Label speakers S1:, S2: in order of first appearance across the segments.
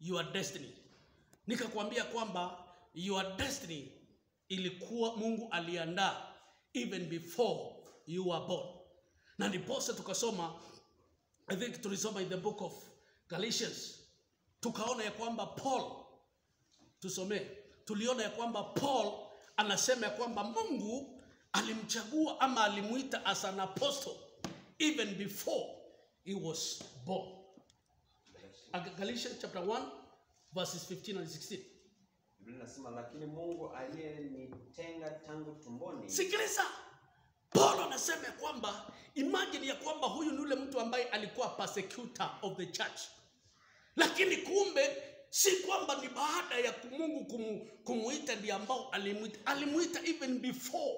S1: your destiny nikakwambia kwamba your destiny ilikuwa mungu aliandaa even before you were born na ndiposa tukasoma i think tulisoma in the book of galatians tukaona ya kwamba paul tusomee tuliona ya kwamba paul anasema ya kwamba mungu alimchagua ama alimuita as an apostle even before he was born Ag- galatians chapter 1 verses 15 and 16
S2: Biblia inasema lakini Mungu aliyenitenga tangu tumboni
S1: sikiliza paulo anasema ya kwamba imagine ya kwamba huyu ni yule mtu ambaye alikuwa persecutor of the church lakini kumbe si kwamba ni baada ya mungu kumu, kumuita ndi ambao alimuita alimuita even before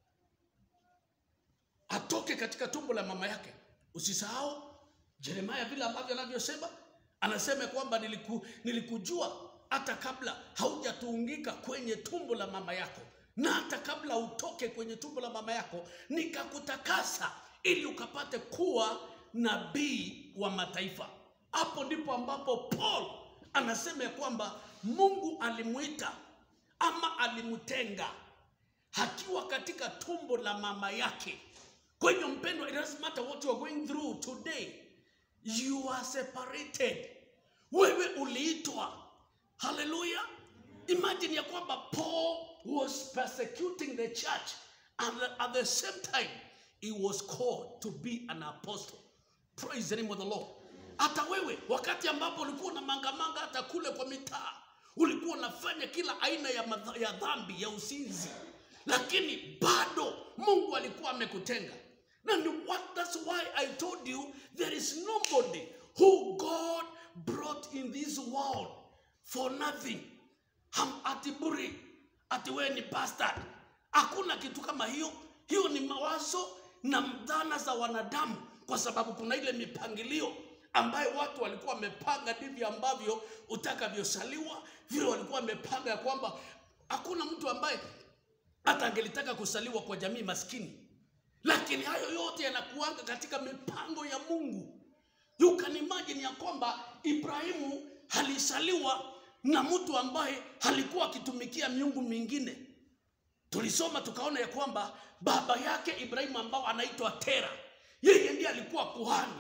S1: atoke katika tumbo la mama yake usisahau jeremaya vile ambavyo anavyosema anasema kwamba niliku, nilikujua hata kabla haujatuungika kwenye tumbo la mama yako na hata kabla utoke kwenye tumbo la mama yako nikakutakasa ili ukapate kuwa nabii wa mataifa hapo ndipo ambapo paul anasema ya kwamba mungu alimwita ama alimtenga akiwa katika tumbo la mama yake kwa hivyo mpendwa it doesn't matter what you are going through today you are separated wewe uliitwa haleluya imagine ya kwamba paul was persecuting the church and at the same time he was called to be an apostle praise the name of the lord hata wewe wakati ambapo ulikuwa na mangamanga hata kule kwa mitaa ulikuwa unafanya kila aina ya, madha, ya dhambi ya usinzi lakini bado mungu alikuwa amekutenga na ni what, that's why i told you there is nobody who god brought in this world for nothing Ham, ati buri ati wewe ni bastard hakuna kitu kama hiyo hiyo ni mawazo na dhana za wanadamu kwa sababu kuna ile mipangilio ambayo watu walikuwa wamepanga ndivyo ambavyo utakavyosaliwa vile walikuwa wamepanga ya kwamba hakuna mtu ambaye hata angelitaka kusaliwa kwa jamii maskini lakini hayo yote yanakuanga katika mipango ya mungu you can imagine ya kwamba ibrahimu alisaliwa na mtu ambaye alikuwa akitumikia miungu mingine tulisoma tukaona ya kwamba baba yake ibrahimu ambao anaitwa tera yeye ndiye alikuwa kuhani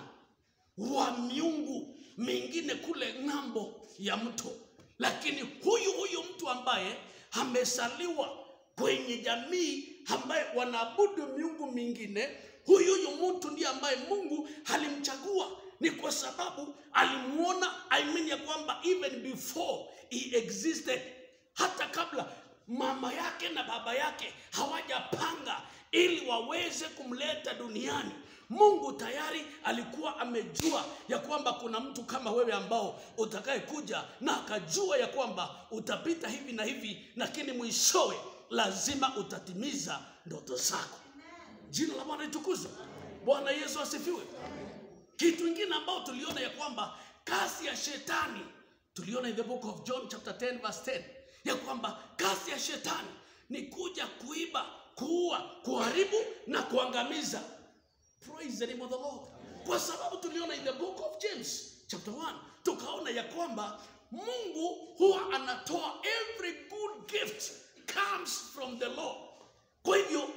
S1: wa miungu mingine kule ng'ambo ya mto lakini huyu huyu mtu ambaye amesaliwa kwenye jamii ambaye wanaabudu miungu mingine huyu huyu mtu ndiye ambaye mungu alimchagua ni kwa sababu alimuona I mean ya kwamba even before he existed hata kabla mama yake na baba yake hawajapanga ili waweze kumleta duniani mungu tayari alikuwa amejua ya kwamba kuna mtu kama wewe ambao utakaye kuja na akajua ya kwamba utapita hivi na hivi lakini mwishowe lazima utatimiza ndoto zako jina la bwana litukuzwe bwana yesu asifiwe kitu ingine ambao tuliona ya kwamba kazi ya shetani tuliona in the book of john chapter 10 verse 10 ya kwamba kazi ya shetani ni kuja kuiba kuua kuharibu na kuangamiza praise the name of the lord kwa sababu tuliona in the book of james chapter 1 tukaona ya kwamba mungu huwa anatoa every good gift comes from the lord kwa hivyo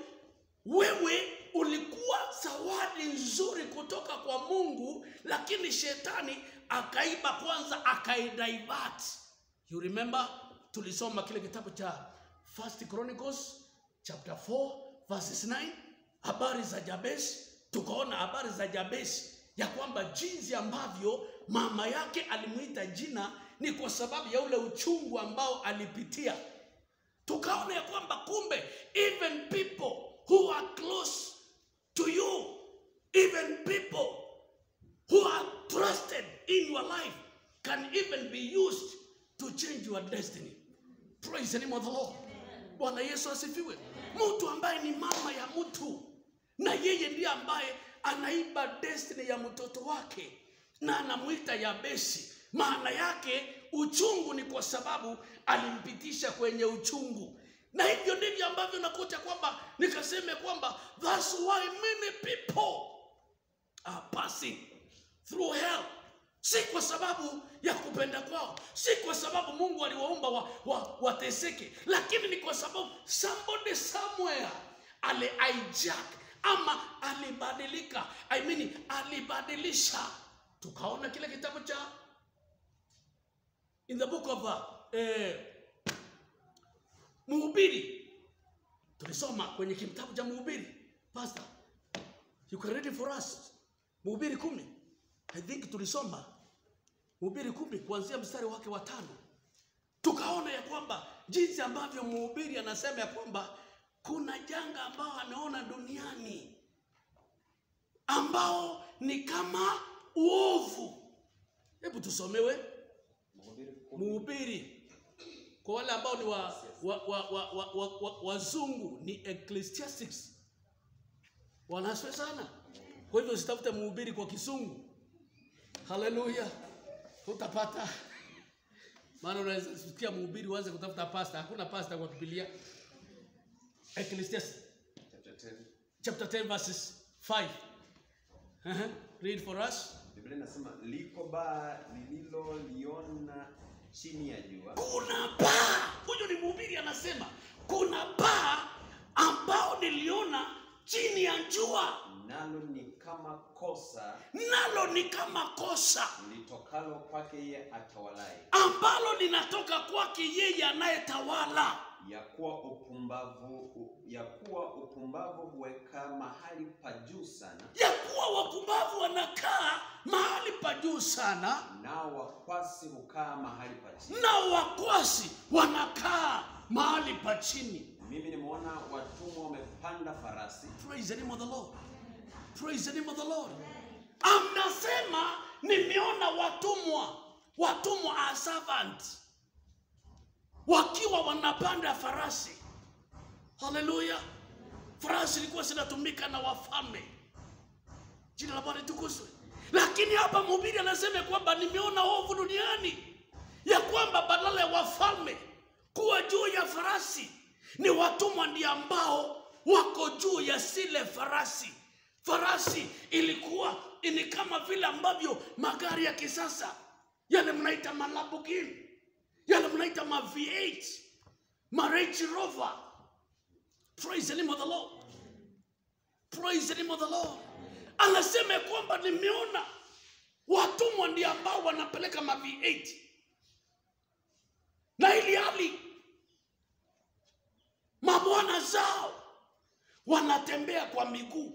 S1: wewe ulikuwa zawadi nzuri kutoka kwa mungu lakini shetani akaiba kwanza akaidivert you remember tulisoma kile kitabu cha first chronicles chapter 4 verses 9 habari za jabesi tukaona habari za jabesi ya kwamba jinsi ambavyo mama yake alimwita jina ni kwa sababu ya ule uchungu ambao alipitia tukaona ya kwamba kumbe even people who are close to you even people who are trusted in your life can even be used to change your destiny praise the name of the lord bwana yesu asifiwe mtu ambaye ni mama ya mtu na yeye ndiye ambaye anaiba destiny ya mtoto wake na anamwita yabesi maana yake uchungu ni kwa sababu alimpitisha kwenye uchungu na hivyo ndivyo ambavyo nakuta kwamba nikaseme kwamba thats why many people are passing through hell si kwa sababu ya kupenda kwao, si kwa sababu Mungu aliwaumba wa, wa, wateseke, lakini ni kwa sababu somebody somewhere ali hijack ama alibadilika, I mean alibadilisha. Tukaona kile kitabu cha in the book of uh, eh, Mhubiri, tulisoma kwenye kitabu cha Mhubiri. Pastor, you can read it for us. Mhubiri kumi, I think tulisoma Mhubiri kumi kuanzia mstari wake wa tano, tukaona ya kwamba jinsi ambavyo mhubiri anasema ya kwamba kuna janga ambao ameona duniani ambao ni kama uovu. Hebu tusomewe
S2: Mhubiri kumi.
S1: Mhubiri kwa wale ambao ni wa, wa, wa, wa, wa, wa, wa, wazungu ni Ecclesiastics. Wanaswe sana. Kwa hivyo usitafute mhubiri kwa kisungu. Haleluya, utapata maana unaweza kusikia mhubiri uanze kutafuta pasta. Hakuna pasta kwa Biblia. Ecclesiastes
S2: Chapter 10.
S1: chapter 10 verses 5. Uh-huh. Read for us.
S2: Biblia inasema liko baa lililoliona chini ya jua
S1: kuna baa huyo ni mhubiri anasema kuna baa ambao niliona chini ya jua
S2: nalo ni kama kosa
S1: nalo ni kama kosa
S2: litokalo kwake yeye atawalaye
S1: ambalo linatoka kwake yeye anayetawala
S2: ya kuwa upumbavu u- ya kuwa upumbavu huweka mahali pa juu sana
S1: ya kuwa wapumbavu wanakaa mahali pa juu sana
S2: nao wakwasi hukaa mahali pa chini
S1: na wakwasi wanakaa mahali pa chini
S2: mimi nimeona watumwa wamepanda farasi
S1: Praise the name of the Lord. Praise the name of the Lord. Amnasema nimeona watumwa, watumwa are servants wakiwa wanapanda farasi. Haleluya! Farasi ilikuwa zinatumika na wafalme. Jina la Bwana litukuzwe. Lakini hapa mhubiri anasema kwamba nimeona ovu duniani, ya kwamba badala ya wafalme kuwa juu ya farasi, ni watumwa ndio ambao wako juu ya zile farasi. Farasi ilikuwa ni kama vile ambavyo magari ya kisasa yale mnaita ma Lamborghini, yale mnaita ma V8, ma Range Rover. Praise the name of the Lord. Praise the name of the Lord. Anasema ya kwamba nimeona watumwa ndio ambao wanapeleka ma V8 na ili hali mabwana zao wanatembea kwa miguu.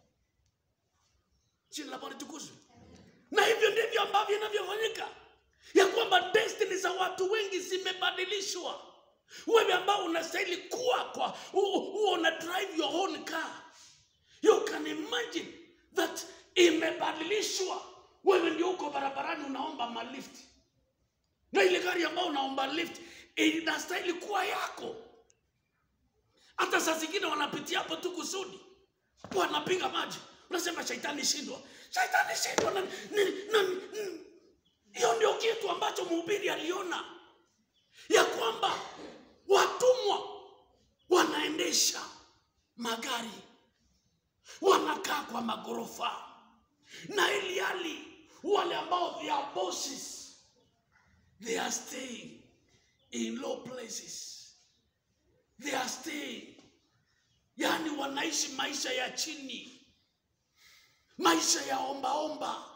S1: Jina la Bwana litukuzwe. Na hivyo ndivyo ambavyo inavyofanyika, ya kwamba destiny za watu wengi zimebadilishwa. Wewe ambao unastahili kuwa kwa huo una drive your own car, you can imagine that imebadilishwa. Wewe ndio uko barabarani unaomba malift, na ile gari ambayo unaomba lift inastahili kuwa yako. Hata saa zingine wanapitia hapo tu kusudi, wanapiga maji, unasema shaitani shindwa, shaitani shindwa. na- ni- na- ni- Hiyo ndio kitu ambacho mhubiri aliona ya kwamba watumwa wanaendesha magari, wanakaa kwa magorofa, na ili hali wale ambao they are bosses, they are staying in low places they are staying, yani wanaishi maisha ya chini, maisha ya ombaomba.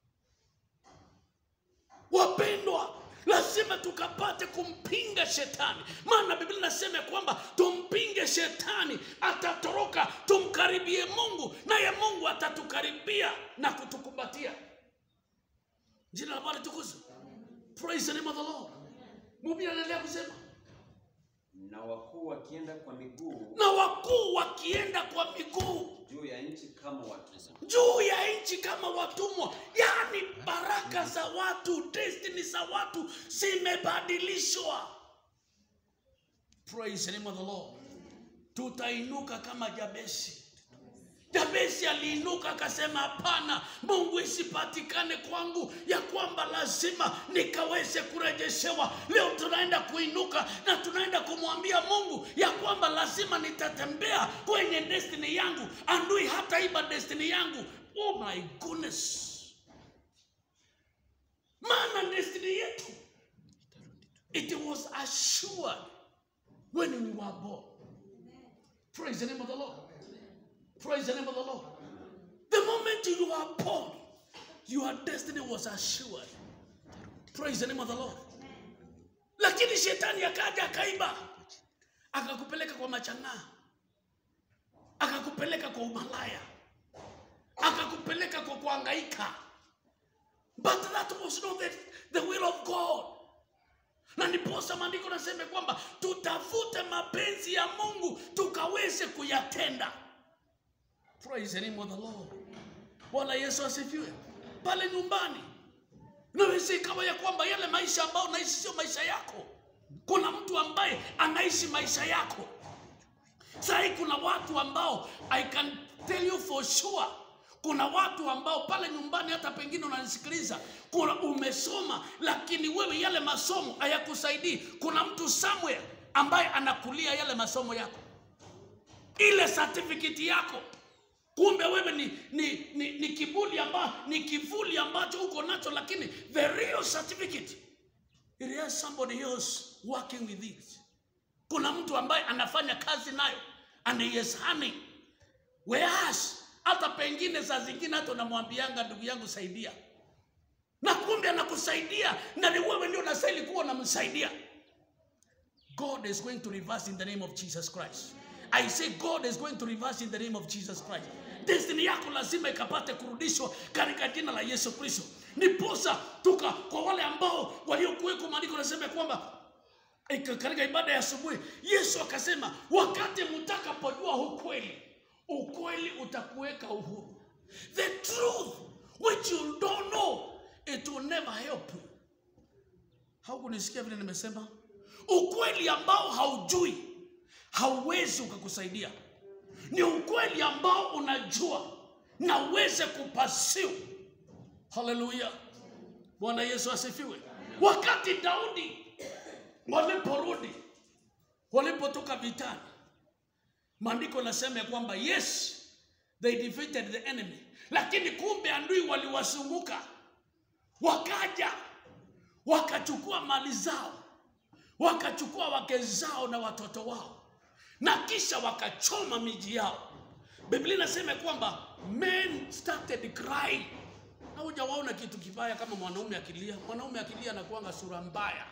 S1: Wapendwa, lazima tukapate kumpinga shetani, maana Biblia inasema ya kwamba tumpinge shetani, atatoroka. Tumkaribie Mungu, naye Mungu atatukaribia na kutukumbatia. Jina la Bwana tukuzwe. Praise the name of the Lord. Mhubiri anaendelea kusema
S2: na wakuu wakienda kwa miguu
S1: na wakuu wakienda kwa miguu
S2: juu ya nchi kama watumwa
S1: juu ya nchi kama watumwa. Yaani baraka za watu, destiny za watu zimebadilishwa. Praise the name of the Lord. Tutainuka kama Jabesi. Jabesi aliinuka akasema, hapana, Mungu isipatikane kwangu ya kwamba lazima nikaweze kurejeshewa. Leo tunaenda kuinuka na tunaenda kumwambia Mungu ya kwamba lazima nitatembea kwenye destiny yangu, andui hata iba destiny yangu. Oh my goodness, maana destiny yetu it was assured when we were born praise the name of the lord praise the name of the lord the moment you were born your destiny was assured praise the name of the lord lakini shetani akaja akaiba akakupeleka kwa machang'aa akakupeleka kwa umalaya akakupeleka kwa kuangaika but that was not the, the will of god na ndiposa maandiko nasema kwamba tutafute mapenzi ya mungu tukaweze kuyatenda praise the name of the lord bwana yesu asifiwe pale nyumbani naweza ikawa ya kwamba yale maisha ambayo unaishi sio maisha yako kuna mtu ambaye anaishi maisha yako sahii kuna watu ambao i can tell you for sure kuna watu ambao pale nyumbani hata pengine unanisikiliza kuna umesoma lakini wewe yale masomo hayakusaidii kuna mtu somewhere ambaye anakulia yale masomo yako ile certificate yako kumbe wewe ni, ni, ni, ni kibuli amba, ni kivuli ambacho uko nacho lakini the real certificate it has somebody else working with it kuna mtu ambaye anafanya kazi nayo and he is honey whereas hata pengine saa zingine hata unamwambianga ndugu yangu saidia na kumbe anakusaidia na ni wewe ndio unastahili kuwa unamsaidia god is going to reverse in the name of jesus christ i say god is going to reverse in the name of jesus christ destiny yako lazima ikapate kurudishwa katika jina la yesu kristo niposa tuka kwa wale ambao waliokuweko maandiko nasema kwamba Ika- katika ibada ya asubuhi yesu akasema wakati mtakapojua ukweli ukweli utakuweka uhuru the truth which you don't know it will never help you haukunisikia vile nimesema ukweli ambao haujui hauwezi ukakusaidia ni ukweli ambao unajua na uweze kupasiu haleluya bwana yesu asifiwe wakati daudi waliporudi walipotoka vitani maandiko nasema ya kwamba yes they defeated the enemy lakini kumbe andui waliwazunguka wakaja wakachukua mali zao wakachukua wake zao na watoto wao na kisha wakachoma miji yao biblia inasema kwamba men started crying na hujawaona kitu kibaya kama mwanaume akilia mwanaume akilia anakuanga sura mbaya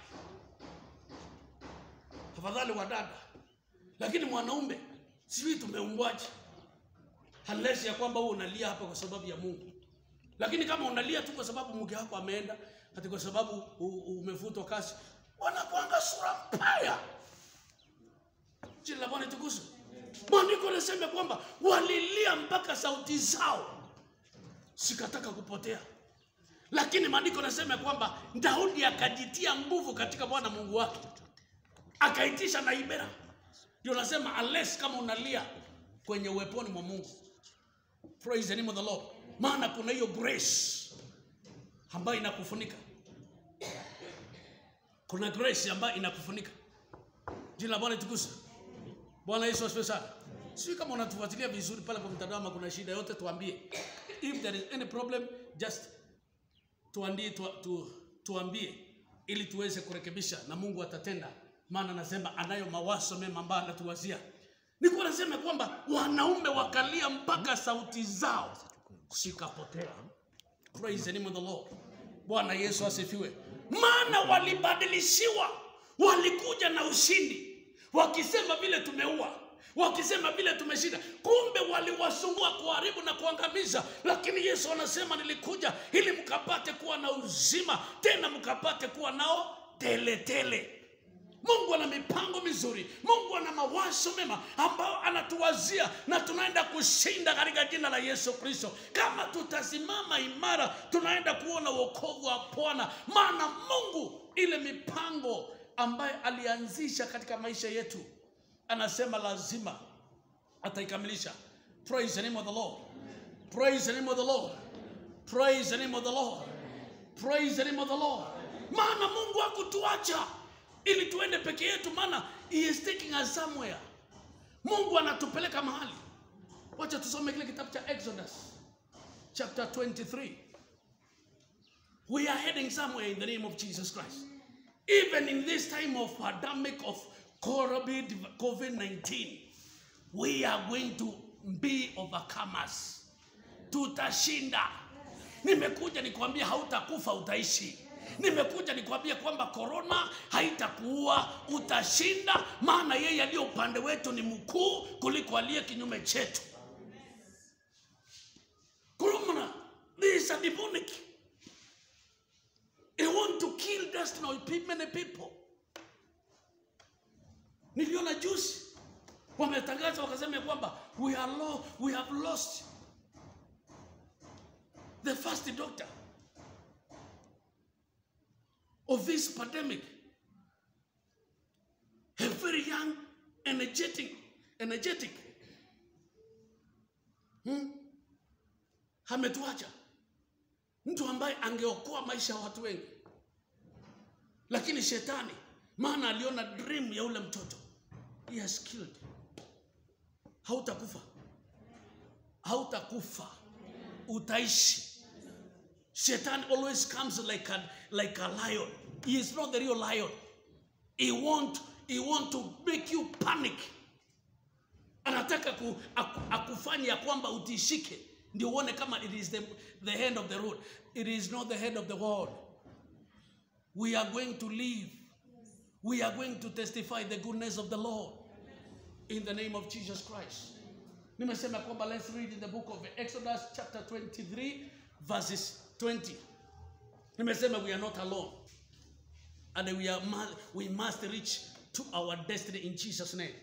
S1: afadhali wa dada lakini mwanaume sijui tumeumbwaje unless ya kwamba wewe unalia hapa kwa sababu ya mungu lakini kama unalia tu kwa sababu mke wako ameenda hati kwa sababu u- u- umefutwa kazi wanakuanga sura mbaya jina la bwana tukusu maandiko anasema kwamba walilia mpaka sauti zao sikataka kupotea lakini maandiko anasema kwamba daudi akajitia nguvu katika bwana mungu wake akaitisha na ibera ndio nasema unless kama unalia kwenye uweponi mwa mungu praise the name of the lord maana kuna hiyo grace ambayo inakufunika kuna grace ambayo inakufunika jina la bwana tukusa bwana yesu asifiwe sana sijui kama unatufuatilia vizuri pale kwa mtandao ama kuna shida yote tuambie if there is any problem just tuandie tu, tu, tuambie ili tuweze kurekebisha na mungu atatenda maana anasema anayo mawazo mema ambayo anatuwazia nikuwa nasema kwamba wanaume wakalia mpaka sauti zao zikapotea praise the name of the lord bwana yesu asifiwe maana walibadilishiwa walikuja na ushindi wakisema vile tumeua wakisema vile tumeshinda kumbe waliwasumbua kuharibu na kuangamiza lakini yesu anasema nilikuja ili mkapate kuwa na uzima tena mkapate kuwa nao teletele tele. mungu ana mipango mizuri mungu ana mawazo mema ambayo anatuwazia na tunaenda kushinda katika jina la yesu kristo kama tutasimama imara tunaenda kuona wokovu wa bwana maana mungu ile mipango ambaye alianzisha katika maisha yetu anasema lazima ataikamilisha praise the name of the lord praise the name of the lord praise the name of the lord praise the name of the lord maana mungu hakutuacha ili tuende peke yetu maana he is taking us somewhere mungu anatupeleka mahali wacha tusome kile kitabu cha exodus chapter 23 We are heading somewhere in the name of Jesus Christ. Even in this time of pandemic of COVID 19, we are going to be overcomers. Tutashinda. Nimekuja nikwambia hautakufa, utaishi. Nimekuja nikwambia kwamba korona haitakuua, utashinda, maana yeye aliye upande wetu ni mkuu kuliko aliye kinyume chetu. Corona, this is a demonic. They want to kill destiny of pe- many people. Niliona juzi wametangaza wakasema ya kwamba we, are lo, we have lost the first doctor of this pandemic. A very young, energetic, energetic. Hmm? Ametuacha mtu ambaye angeokoa maisha ya watu wengi, lakini shetani, maana aliona dream ya ule mtoto, he has killed. Hautakufa, hautakufa, utaishi. Satan always comes like a, like a lion. He is not the real lion. He want, he want to make you panic. Anataka ku, aku, akufanya ya kwamba utishike ndio uone kama it is the, the end of the road. It is not the end of the world. We are going to live. We are going to testify the goodness of the Lord in the name of Jesus Christ. Nimesema kwamba let's read in the book of Exodus chapter 23 verses 20. Nimesema we are not alone. And we, are, mu- we must reach to our destiny in Jesus' name.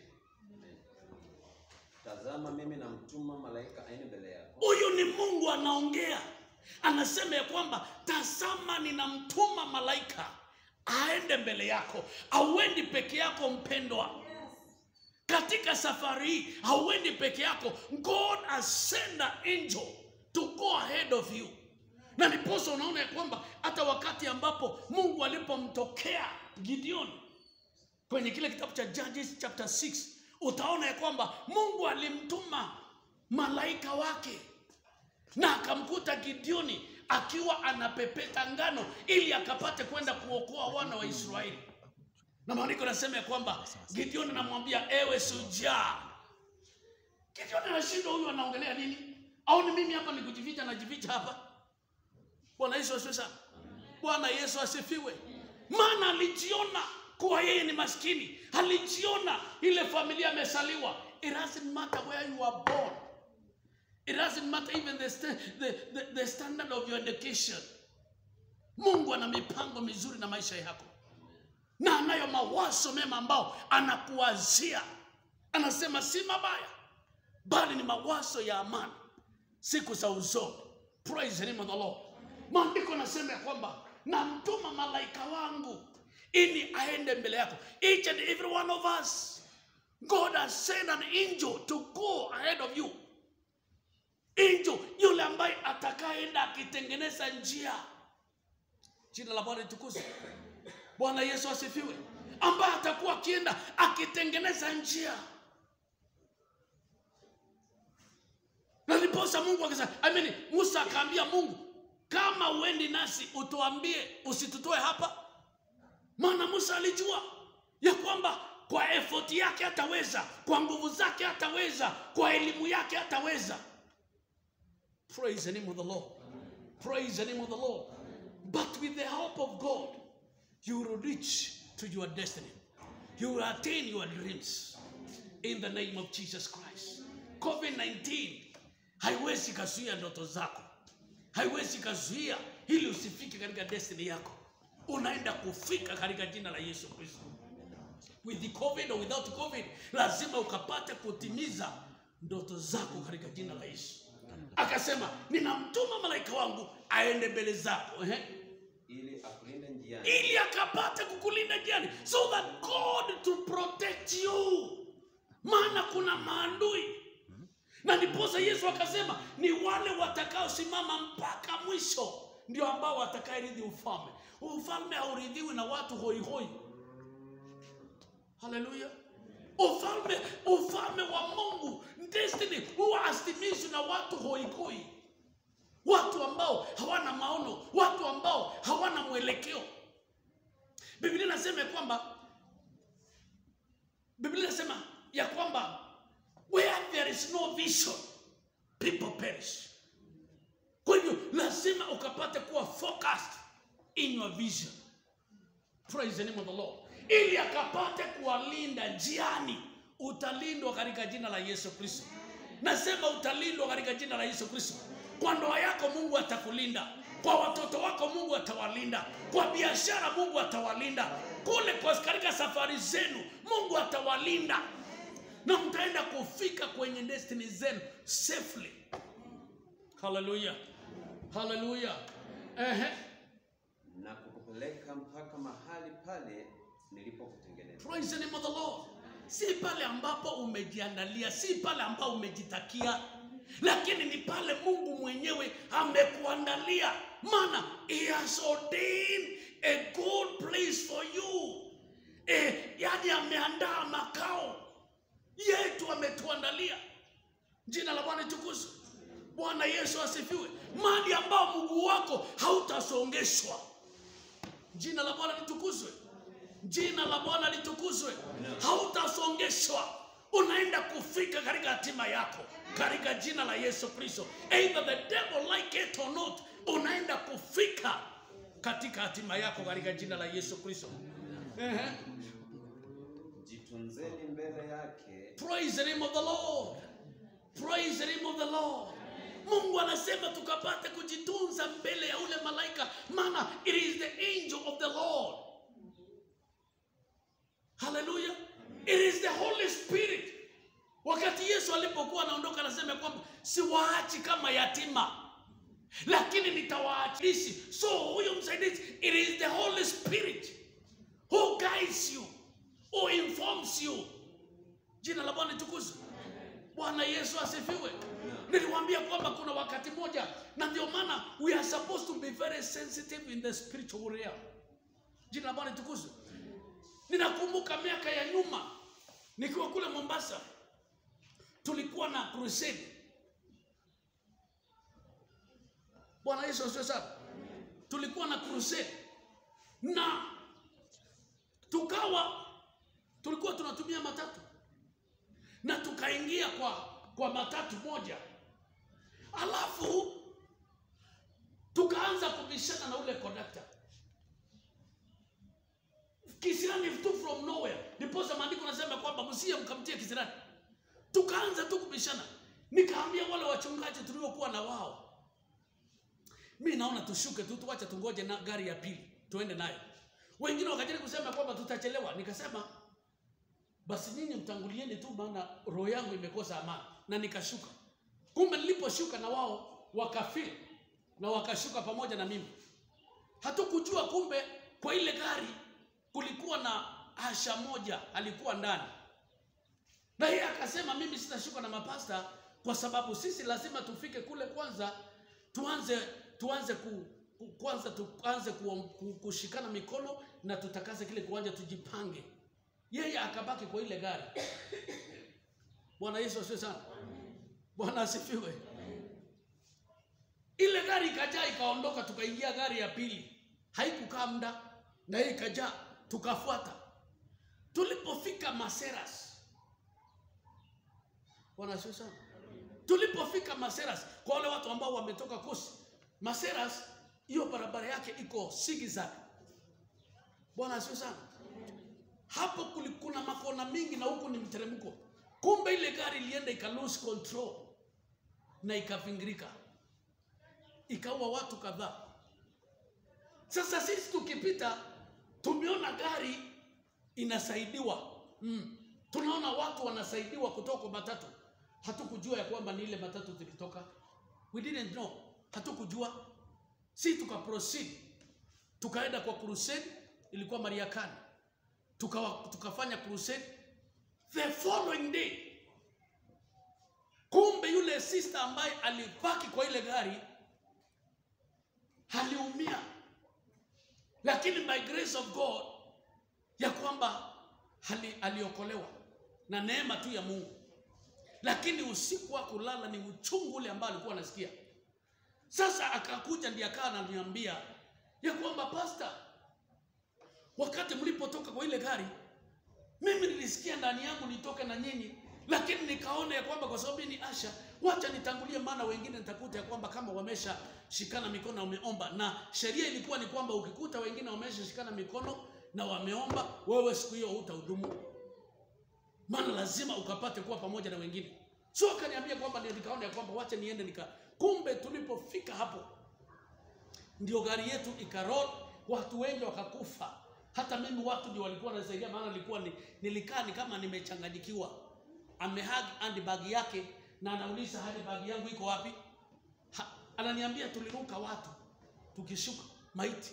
S2: Tazama, mimi namtuma malaika aende mbele yako,
S1: Huyu ni Mungu anaongea, anasema ya kwamba tazama, ninamtuma malaika aende mbele yako. Auendi peke yako mpendwa, katika safari hii hauendi peke yako. God has sent an angel to go ahead of you, na ndiposa unaona ya kwamba hata wakati ambapo Mungu alipomtokea Gideon kwenye kile kitabu cha Judges chapter 6 utaona ya kwamba Mungu alimtuma malaika wake na akamkuta Gideoni akiwa anapepeta ngano ili akapate kwenda kuokoa wana wa Israeli. Na maandiko yanasema ya kwamba Gideoni anamwambia ewe shujaa. Gideoni anashindwa, huyu anaongelea nini? Au ni mimi hapa nikujificha, najificha hapa? Bwana Yesu asifiwe sana. Bwana Yesu asifiwe. Maana alijiona kuwa yeye ni maskini, alijiona ile familia amesaliwa. It doesn't matter where you are born. It doesn't matter even the, sta- the, the, the standard of your education. Mungu ana mipango mizuri na maisha yako, na anayo mawazo mema ambao anakuwazia. Anasema si mabaya, bali ni mawazo ya amani siku za usoni. Praise the name of the Lord. Maandiko nasema ya kwamba namtuma malaika wangu ili aende mbele yako. Each and every one of us, God has sent an angel to go ahead of you. Angel yule ambaye atakayeenda akitengeneza njia. Jina la Bwana litukuzwe. Bwana Yesu asifiwe, ambaye atakuwa akienda akitengeneza njia. na ndiposa Mungu akasema, I mean, Musa akaambia Mungu, kama uendi nasi utuambie, usitutoe hapa. Maana Musa alijua ya kwamba kwa effort yake hataweza, kwa nguvu zake hataweza, kwa elimu yake hataweza. Praise the name of the Lord. Praise the name of the Lord. But with the help of God, you will reach to your destiny. You will attain your dreams in the name of Jesus Christ. COVID-19 haiwezi kazuia ndoto zako, haiwezi kazuia ili usifike katika destiny yako. Unaenda kufika katika jina la Yesu Kristo. With the COVID or without COVID, lazima ukapate kutimiza ndoto zako katika jina la Yesu. Akasema, ninamtuma malaika wangu aende mbele zako ehe,
S2: ili akulinde njiani,
S1: ili akapate kukulinda njiani, so that God to protect you, maana kuna maadui na ndiposa Yesu akasema ni wale watakaosimama mpaka mwisho ndio ambao watakaerithi ufalme. Ufalme hauridhiwi na watu hoihoi. Haleluya! Ufalme, ufalme wa Mungu, destiny huwa hasimamishwi na watu hoihoi, watu ambao hawana maono, watu ambao hawana mwelekeo. Biblia inasema ya kwamba Biblia inasema ya kwamba where there is no vision people perish. Kwa hivyo lazima ukapate kuwa focused in your vision. Praise the name of the Lord. Ili akapate kuwalinda njiani, utalindwa katika jina la Yesu Kristo. Nasema utalindwa katika jina la Yesu Kristo. Kwa ndoa yako Mungu atakulinda, kwa watoto wako Mungu atawalinda, kwa biashara Mungu atawalinda, kule kwa katika safari zenu Mungu atawalinda, na mtaenda kufika kwenye destiny zenu safely. Haleluya, haleluya. Ehe.
S2: na kukupeleka mpaka mahali pale nilipokutengeneza.
S1: Praise the name of the Lord. Si pale ambapo umejiandalia, si pale ambapo umejitakia, lakini ni pale Mungu mwenyewe amekuandalia, maana he has ordained a good place for you. E, yani ameandaa makao yetu, ametuandalia. Jina la Bwana litukuzwe. Bwana Yesu asifiwe. Mahali ambao mguu wako hautasongeshwa. Jina la Bwana litukuzwe. Jina la Bwana litukuzwe. Hautasongeshwa, unaenda kufika katika hatima yako katika jina la Yesu Kristo. Either the devil like it or not, unaenda kufika katika hatima yako katika jina la Yesu Kristo. Ehe.
S2: Jitunzeni mbele yake
S1: Praise the name of the Lord. Praise the name of the Lord. Mungu anasema tukapate kujitunza mbele ya ule malaika, maana it is the angel of the Lord. Haleluya. It is the Holy Spirit. Wakati Yesu alipokuwa anaondoka, anasema kwamba siwaachi kama yatima, lakini nitawaachilishi. So huyo msaidizi, it is the Holy Spirit who guides you, who informs you. Jina la Bwana litukuzwe. Bwana Yesu asifiwe. Niliwaambia kwamba kuna wakati moja, na ndio maana we are supposed to be very sensitive in the spiritual realm. Jina la Bwana litukuzwe. Ninakumbuka miaka ya nyuma nikiwa kule Mombasa, tulikuwa na crusade. Bwana Yesu asifiwe sana. Tulikuwa na crusade na tukawa tulikuwa tunatumia matatu na tukaingia kwa kwa matatu moja, alafu tukaanza kubishana na ule kondakta kisirani tu from nowhere. Ndiposa maandiko nasema kwamba msiye mkamtie kisirani. Tukaanza tu kubishana, nikaambia wale wachungaji tuliokuwa na wao, mi naona tushuke tu, tuwache tungoje na gari ya pili tuende nayo. Wengine wakajaribu kusema kwamba tutachelewa, nikasema basi nyinyi mtangulieni tu, maana roho yangu imekosa amani, na nikashuka. Kumbe niliposhuka na wao wakafeel na wakashuka pamoja na mimi. Hatukujua kumbe kwa ile gari kulikuwa na asha moja alikuwa ndani, na yeye akasema mimi sitashuka na mapasta kwa sababu sisi lazima tufike kule kwanza, tuanze tuanze ku, ku, kwanza tuanze ku, ku, kushikana mikono na tutakaze kile kiwanja tujipange. Yeye akabaki kwa ile gari. Bwana Yesu asifiwe sana. Bwana asifiwe. Ile gari ikajaa ikaondoka, tukaingia gari ya pili, haikukaa muda na yeye ikajaa, tukafuata. Tulipofika Maseras, Bwana asifiwe sana. Tulipofika Maseras, kwa wale watu ambao wametoka Kusi, Maseras hiyo barabara yake iko zigzag. Bwana asifiwe sana. Hapo kuli- kuna makona mingi na huku ni mteremko. Kumbe ile gari ilienda ika lose control na ikavingirika, ikaua watu kadhaa. Sasa sisi tukipita, tumeona gari inasaidiwa mm. Tunaona watu wanasaidiwa kutoka kwa matatu. Hatukujua ya kwamba ni ile matatu zilitoka, we didn't know, hatukujua. Si tuka proceed tukaenda kwa crusade, ilikuwa Mariakani, tukawa tukafanya crusade the following day. Kumbe yule sister ambaye alibaki kwa ile gari aliumia, lakini by grace of God ya kwamba ali, aliokolewa na neema tu ya Mungu, lakini usiku wa kulala ni uchungu ule ambao alikuwa anasikia. Sasa akakuja ndiye akawa ananiambia ya kwamba pasta, wakati mlipotoka kwa ile gari, mimi nilisikia ndani yangu nitoke na nyinyi, lakini nikaona ya kwamba kwa sababu ni Asha, wacha nitangulie, maana wengine nitakuta ya kwamba kama wamesha shikana mikono na wameomba, na sheria ilikuwa ni kwamba ukikuta wengine wamesha shikana mikono na wameomba, wewe siku hiyo hutahudumu, maana lazima ukapate kuwa pamoja na wengine. So akaniambia kwamba ndio, nikaona ya kwamba wacha niende nika, kumbe tulipofika hapo ndio gari yetu ikarol, watu wengi wakakufa. Hata mimi watu ndio walikuwa wanasaidia, maana nilikuwa ni, nilikaa ni kama nimechanganyikiwa. Amehag handbag yake na anauliza handbag yangu iko wapi? Ha, ananiambia tuliruka watu tukishuka maiti.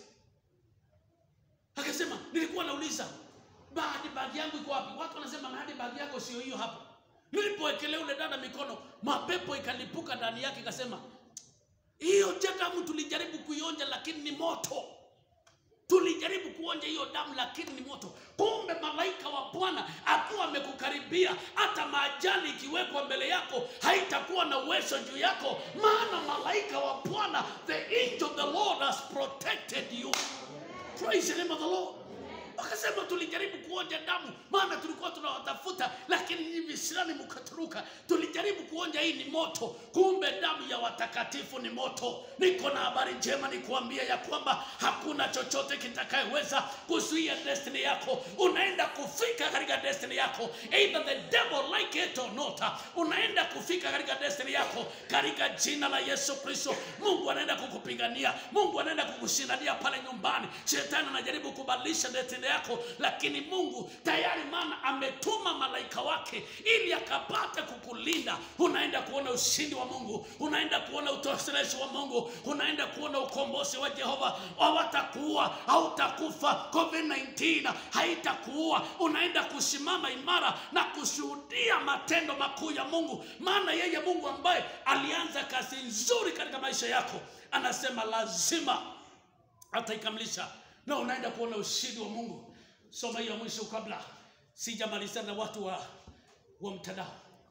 S1: Akasema nilikuwa nauliza handbag yangu iko wapi? Watu wanasema handbag yako sio hiyo hapo. Nilipowekelea ule dada mikono, mapepo ikalipuka ndani yake, ikasema hiyo damu tulijaribu kuionja, lakini ni moto. Tulijaribu kuonja hiyo damu, lakini ni moto. Kumbe malaika wa Bwana akiwa amekukaribia, hata maajali ikiwekwa mbele yako haitakuwa na uwezo juu yako, maana malaika wa Bwana, the angel of the Lord has protected you. Praise the name of the Lord. Wakasema tulijaribu kuonja damu, maana tulikuwa tunawatafuta, lakini nyinyi visirani mkaturuka. Tulijaribu kuonja, hii ni moto, kumbe damu ya watakatifu ni moto. Niko na habari njema nikuambia ya kwamba hakuna chochote kitakayeweza kuzuia destiny yako. Unaenda kufika katika destiny yako, either the devil like it or not. Unaenda kufika katika destiny yako katika jina la Yesu Kristo. Mungu anaenda kukupigania, Mungu anaenda kukushindania pale nyumbani. Shetani anajaribu kubadilisha destiny yako, lakini Mungu tayari, maana ametuma malaika wake ili akapate kukulinda. Unaenda kuona ushindi wa Mungu, unaenda kuona utoshelezi wa Mungu, unaenda kuona ukombozi wa Jehova. Hawatakuua, hautakufa. COVID-19 haitakuua. Unaenda kusimama imara na kushuhudia matendo makuu ya Mungu, maana yeye Mungu ambaye alianza kazi nzuri katika maisha yako anasema lazima ataikamilisha na unaenda kuona ushindi wa Mungu. Soma hiyo mwisho kabla sijamaliza na watu wa, wa mtandao.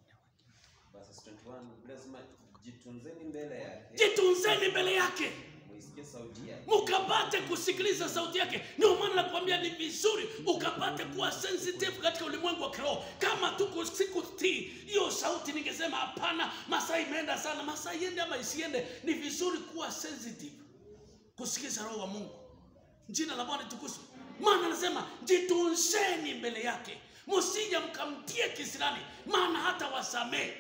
S2: Verses 21 Biblia inasema jitunzeni mbele yake,
S1: Jitunzeni mbele yake
S2: muisikie sauti yake,
S1: mukapate kusikiliza sauti yake. Ndio maana nakwambia ni vizuri ukapate kuwa sensitive katika ulimwengu wa kiroho. Kama tuko siku tii hiyo sauti, ningesema hapana, masaa imeenda sana. Masaa iende ama isiende, ni vizuri kuwa sensitive kusikiza roho wa Mungu. Jina la Bwana litukuzwe. Maana anasema jitunzeni mbele yake, msije mkamtie kisirani, maana hata wasamehe.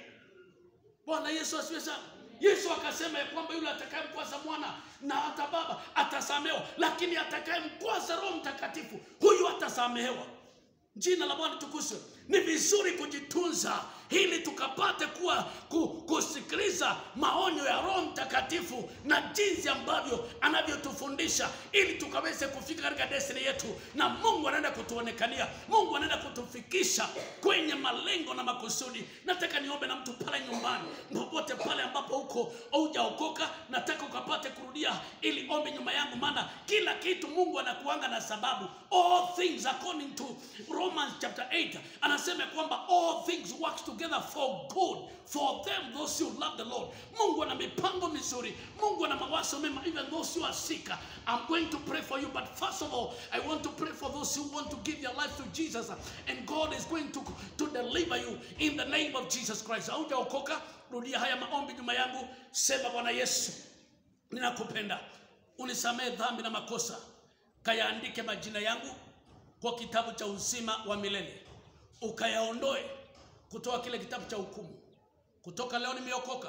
S1: Bwana Yesu asifiwe sana. Yesu akasema ya kwamba yule atakayemkwaza mwana na hata baba atasamehewa, lakini atakayemkwaza Roho Mtakatifu huyu atasamehewa. Jina la Bwana tukuzwe. Ni vizuri kujitunza ili tukapate kuwa ku, kusikiliza maonyo ya Roho Mtakatifu na jinsi ambavyo anavyotufundisha ili tukaweze kufika katika destiny yetu, na Mungu anaenda kutuonekania, Mungu anaenda kutufikisha kwenye malengo na makusudi. Nataka niombe na mtu pale nyumbani, popote pale ambapo uko haujaokoka, nataka ukapate kurudia ili ombe nyuma yangu, maana kila kitu Mungu anakuanga na sababu. All things according to Romans chapter 8 anasema kwamba all things work together for good for them those who love the Lord. Mungu ana mipango mizuri, Mungu ana mawazo mema, even those who are sick. I'm going to pray for you, but first of all, I want to pray for those who want to give their life to Jesus, and God is going to, to deliver you in the name of Jesus Christ. Haujaokoka, rudia haya maombi nyuma yangu, sema Bwana Yesu, ninakupenda, unisamehe dhambi na makosa, kayaandike majina yangu kwa kitabu cha uzima wa milele, ukayaondoe kutoka kile kitabu cha hukumu. Kutoka leo nimeokoka.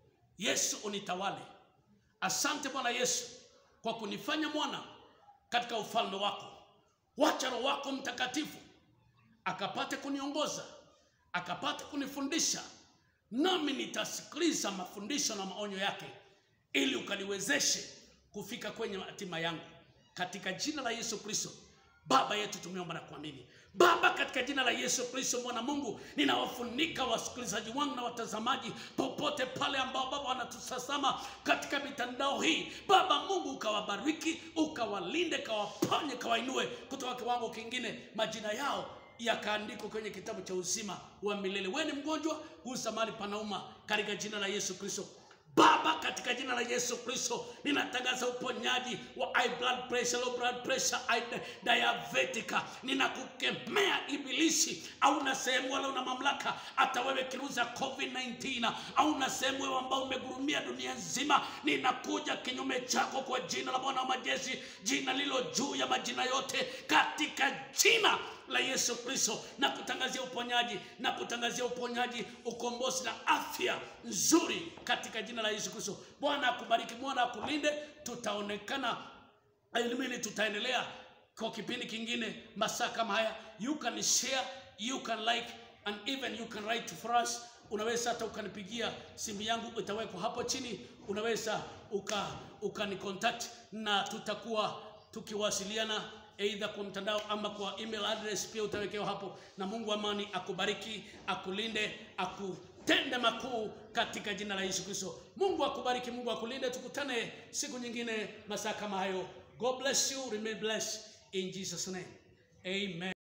S1: Yesu unitawale. Asante Bwana Yesu kwa kunifanya mwana katika ufalme wako. Wacha Roho wako Mtakatifu akapate kuniongoza, akapate kunifundisha, nami nitasikiliza mafundisho na maonyo yake, ili ukaniwezeshe kufika kwenye hatima yangu, katika jina la Yesu Kristo. Baba yetu tumeomba na kuamini. Baba, katika jina la Yesu Kristo mwana Mungu, ninawafunika wasikilizaji wangu na watazamaji popote pale ambao Baba wanatutazama katika mitandao hii. Baba Mungu, ukawabariki, ukawalinde, kawaponye, kawainue kutoka kiwango kingine, majina yao yakaandikwa kwenye kitabu cha uzima wa milele. Wewe ni mgonjwa, gusa mahali panauma katika jina la Yesu Kristo. Baba, katika jina la Yesu Kristo, ninatangaza uponyaji wa high blood pressure, low blood pressure, high- diabetic. Ninakukemea ibilisi, au na sehemu wala una mamlaka, hata wewe kiruza COVID-19, au na sehemu wewe ambao umegurumia dunia nzima, ninakuja kinyume chako kwa jina la Bwana wa majeshi, jina lilo juu ya majina yote, katika jina la Yesu Kristo na kutangazia uponyaji na kutangazia uponyaji, ukombozi na afya nzuri katika jina la Yesu Kristo. Bwana akubariki, Bwana akulinde. Tutaonekana elimini, tutaendelea kwa kipindi kingine masaa kama haya. You can share, you can like and even you can write for us. Unaweza hata ukanipigia simu yangu itawekwa hapo chini, unaweza uka ukanicontact na tutakuwa tukiwasiliana aidha kwa mtandao ama kwa email address pia utawekewa hapo. Na Mungu wa amani akubariki, akulinde, akutende makuu katika jina la Yesu Kristo. Mungu akubariki, Mungu akulinde. Tukutane siku nyingine masaa kama hayo. God bless you, remain blessed in Jesus name. Amen.